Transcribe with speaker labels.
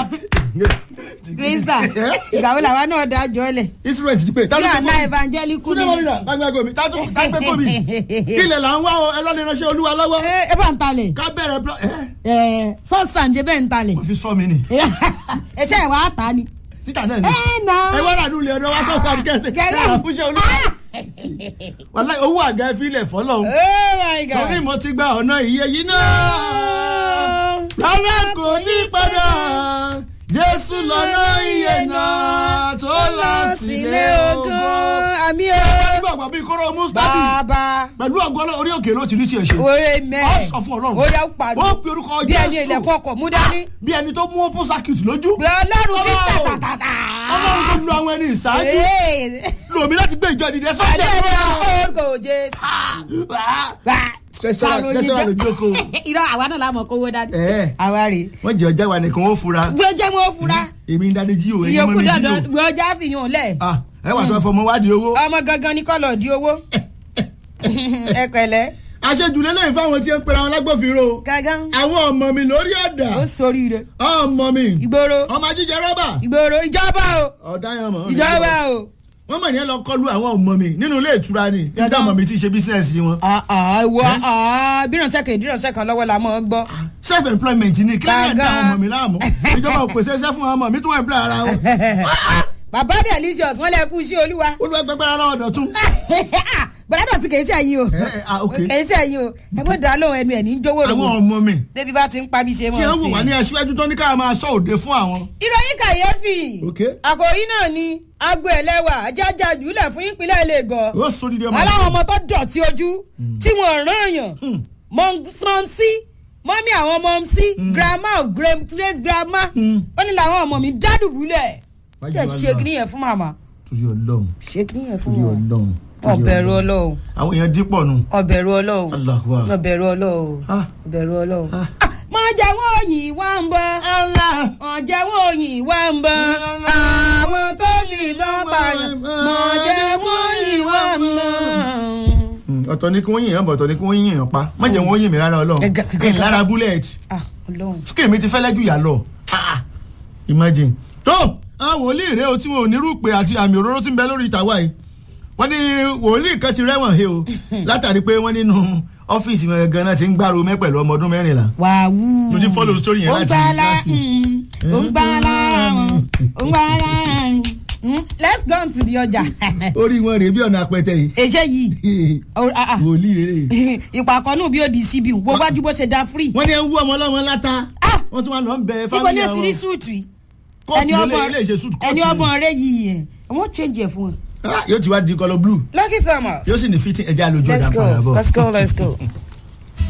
Speaker 1: krista ìgbàwé làwa náà dájọ́ lẹ̀
Speaker 2: instrument ti pé
Speaker 1: kí àná evangelical
Speaker 2: túnde mọ́nìyà gbàgbé mi tátú tágbé kò mi kílẹ̀ là ń wá o ẹ lọ́ọ́ lè ránṣẹ́ olúwa lọ́wọ́
Speaker 1: ẹ ẹ bá ń talẹ̀
Speaker 2: ká bẹ̀rẹ̀ plọ ẹ
Speaker 1: ẹ first and jẹ bẹ́ẹ̀ ń talẹ̀
Speaker 2: wọ́n fi sọ mi ni
Speaker 1: ẹ ṣe ìwà àtà ni.
Speaker 2: títà náà ni
Speaker 1: ẹ nà.
Speaker 2: ẹ wọ́n rà nílé ọ̀dọ́ wa sọ̀sọ̀ àdìgẹ́sẹ̀
Speaker 1: Gẹ́gẹ́.
Speaker 2: káà fúnṣẹ́ olúwa wàláì owó àga ẹ fi ilẹ̀ fọ́lọ́
Speaker 1: oh my god.
Speaker 2: torí mo ti gba ọ̀nà iye yìí náà rárá kò ní padà jésù lọ́nà iye náà tó lọ sílé ogun.
Speaker 1: àmì
Speaker 2: nígbà àgbà bíi kóró mustadi
Speaker 1: bàbá
Speaker 2: pẹ̀lú ọgbọ́n orí òkè ló ti rí tiẹ̀ ṣe.
Speaker 1: oye mẹ
Speaker 2: Ó sọ fún Ọlọ́run.
Speaker 1: ó yà ó pariwo
Speaker 2: ó pe orúkọ
Speaker 1: bí ẹni
Speaker 2: Jésù.
Speaker 1: ilẹ̀kùn ọkọ̀ mú dání
Speaker 2: bí ẹni tó mú open circuit lójú.
Speaker 1: bí ọlọ́run bí
Speaker 2: Ọlọ́run.
Speaker 1: tàtàtàtà.
Speaker 2: ọlọ́run tó lu àwọn ẹni ìṣáájú lòmí láti gbé ìjọ ìdílé
Speaker 1: Adé
Speaker 2: sọ́jà.
Speaker 1: rẹ̀ orúkọ Jésù.
Speaker 2: Tẹ̀sán tẹ̀sán àlòjókòó.
Speaker 1: irọ́ àwa náà la mọ̀ kówó dání.
Speaker 2: Ẹ̀.
Speaker 1: àwa rè é.
Speaker 2: wọ́n jẹ́ ọjà wa nìkan ó fura.
Speaker 1: gbé jẹ́ mọ́ fura
Speaker 2: èmi ń dáadé jí o ẹ̀yin mọ́
Speaker 1: ìyókù
Speaker 2: mi jí
Speaker 1: dandan
Speaker 2: o.
Speaker 1: gbé ọjà fìyàn lẹ̀.
Speaker 2: Ah, ẹ wà tó ẹ fọmọ wádìí owó.
Speaker 1: ọmọ gangan ní kọ́lọ̀ di owó. ẹ pẹ̀lẹ́
Speaker 2: àṣejù lélẹ́yìn fáwọn tí ń pera wọn lágbófinró.
Speaker 1: gangan
Speaker 2: àwọn ọmọ mi lórí ọ̀dà.
Speaker 1: ó soríire
Speaker 2: ọmọ mi.
Speaker 1: ìgboro
Speaker 2: ọmọ ajíjẹ rọ́bà.
Speaker 1: ìgboro ìjọba o
Speaker 2: ọ̀daràn mọ̀.
Speaker 1: ìjọba o.
Speaker 2: wọ́n mọ̀ ní ẹ lọ kọlu àwọn ọmọ mi nínú ilé ìtura ni nígbà ọmọ mi ti ṣe bísíǹsì wọn.
Speaker 1: ìwọ bírànṣẹ́ kan ìdírànṣẹ́ kan lọ́wọ́ la mọ̀ ọ́ gbọ́.
Speaker 2: self employment ni kí ló ń da
Speaker 1: Gangan.
Speaker 2: ọmọ mi láàmú ìjọba ò pèsè iṣẹ́ fún ọmọ mi tó wà ń bẹ̀rẹ̀ ara wọn.
Speaker 1: bàbá delicious wọ́n lè kú sí olúwa.
Speaker 2: olùwẹ̀gbẹ̀gbẹ̀ ara ọ̀dọ̀ tún.
Speaker 1: bàdàdà tí kì í ṣe ẹ̀yin o
Speaker 2: ẹ ẹ ah ok
Speaker 1: kì í ṣe ẹ̀yin o ẹ mọ̀ dá lóhùn ẹnu ẹ̀ ní jówó
Speaker 2: àwọn
Speaker 1: lówó
Speaker 2: ọmọ mi
Speaker 1: débi bá ti ń pa bí ṣe
Speaker 2: tí
Speaker 1: mọ̀
Speaker 2: wọ́n wò wá ní aṣíwájú tó ní ká máa sọ òde fún àwọn.
Speaker 1: ìròyìn kàyéfì
Speaker 2: ok
Speaker 1: àkòrí náà ni agbo ẹlẹ́wà ajájà jùlẹ̀ fún ìpínlẹ̀ Lagos
Speaker 2: ó sọ dídí ọmọ
Speaker 1: aláwọn ọmọ tó dọ̀tí ojú tí wọ́n rán èèyàn mọ̀nsí mọ́mí àwọn mọ̀nsí grandma of gra- great grandma
Speaker 2: Mm.
Speaker 1: ó ní làwọn ọmọ mi dádùbúlẹ̀
Speaker 2: Wájú
Speaker 1: jẹ́
Speaker 2: wa
Speaker 1: ṣe
Speaker 2: lọ.
Speaker 1: kí nìyẹn fún màmá
Speaker 2: torí Ọlọ́run
Speaker 1: ṣe kí nìyẹn fún
Speaker 2: torí
Speaker 1: wọn
Speaker 2: Ọlọ́run. torí
Speaker 1: ọbẹ̀rù ọlọ́run
Speaker 2: àwọn èèyàn dípọ̀ nù.
Speaker 1: ọbẹ̀rù ọlọ́run
Speaker 2: Allahu Akbar.
Speaker 1: ọbẹ̀rù ọlọ́run
Speaker 2: Ah.
Speaker 1: ọbẹ̀rù ọlọ́run.
Speaker 2: Ah.
Speaker 1: mọ jẹ́ wọ́n òyìn wá ń bọ́ mọ jẹ́ wọ́n òyìn wá ń bọ́ àwọn tó fi lọ́ pààyàn mọ jẹ́ wọ́n òyìn wá ń bọ́.
Speaker 2: Mm, ọ̀tọ̀ ni kí wọ́n yìnyín bọ̀ ọ̀tọ̀ ni kí wọ́n yìnyín pa má jẹ́ wọ́n yìn mí rárá Ọlọ́run
Speaker 1: Ẹ ga- ga-
Speaker 2: kí n lára búlẹ̀tì
Speaker 1: ah ọlọ́run.
Speaker 2: skin mi ti fẹ́lẹ́ jù yà lọ Ah, imagine tó àwọn wòlíì rèé o tí wọn ò ní rúpè àti àmì òróró tí ń bẹ lórí ìtàwá yìí wọ́n ní wòlíì kan ti rẹ́wọ̀n he o látàrí pé wọ́n nínú ọ́fíìsì wọn gan-an ti ń gbàrò mẹ́ pẹ̀lú ọmọ ọdún mẹ́rìnlá
Speaker 1: wàhù.
Speaker 2: mo ti follow story yẹn
Speaker 1: ó ń
Speaker 2: láti
Speaker 1: gbá lá
Speaker 2: láti
Speaker 1: ó ń gbá lára wọn ó ń gbá lára wọn. Mm, let's go on to the ọjà.
Speaker 2: orí wọn rèé bí ọ̀nà apẹtẹ yìí
Speaker 1: èṣe yìí oh, ah, ah.
Speaker 2: wòlíì rèé
Speaker 1: ìpàkọ́ náà bí ó di síbi wo wájú bó ṣe da free.
Speaker 2: wọ́n ní ẹ ń wú ọmọ ọlọ́mọ láta
Speaker 1: Ah!
Speaker 2: wọ́n tún wá lọ ń bẹ
Speaker 1: ibo ni
Speaker 2: fámìlì
Speaker 1: ó ti rí
Speaker 2: àwọn
Speaker 1: súùtù yìí.
Speaker 2: kóòtù ilé ilé ìṣe sùtù
Speaker 1: ẹni ọgbọ̀n rẹ yìí ẹ̀ wọ́n change ẹ̀ fún wọn.
Speaker 2: yóò ti wá di kọlọ blue
Speaker 1: lucky thomas.
Speaker 2: yóò sì ní fitting ẹja lójú ọjà
Speaker 1: let's go
Speaker 2: padà bọ̀.
Speaker 1: let's go let's go.